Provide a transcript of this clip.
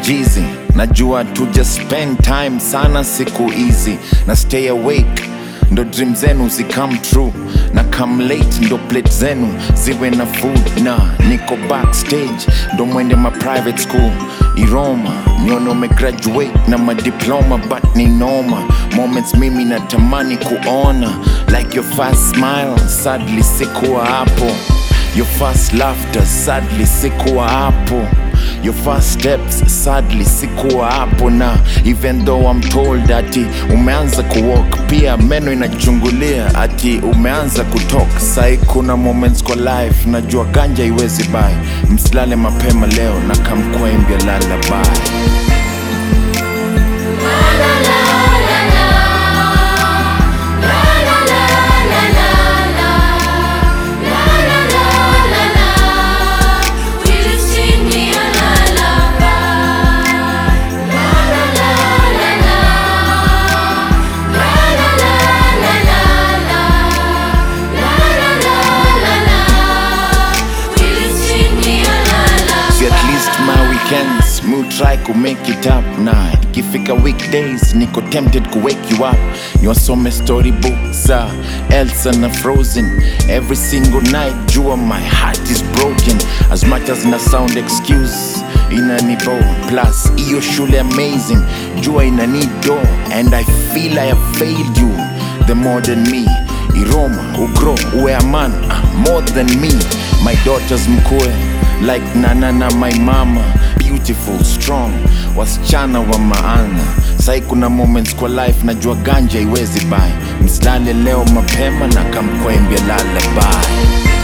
jizi najua tuja spend time sana siku hizi na stay awake ndo dream zenu zicome true na come late ndo plate zenu ziwe na food na niko backstage ndo mwende ma private school iroma nione umegraduate na madiploma but ni noma moments mimi natamani kuona like your first smile sadly sikuwa hapo your first laughter sadly sikuwa hapo your first steps sadly sikuwa hapo na even though I'm told ati umeanza kuwalk pia meno inachungulia ati umeanza kutok sai kuna moments kwa life najua ganja iwezi bai msilale mapema leo na kamkwembia lalabai See at least my weekends mu try to make it up na ikifika weekdays niko tempted ku wake you up niwasome storybooks za Elsa na Frozen every single night jua my heart is broken as much as na sound excuse inanibo plus iyo shule amazing jua inanido and I feel I have failed you the more than me iroma ugro uwe a man ah, more than me my daughters mkue like nana na my mama beautiful strong wasichana wa maana sai kuna moments kwa life najua ganja iwezi bai msilale leo mapema na kamkwembia lalabai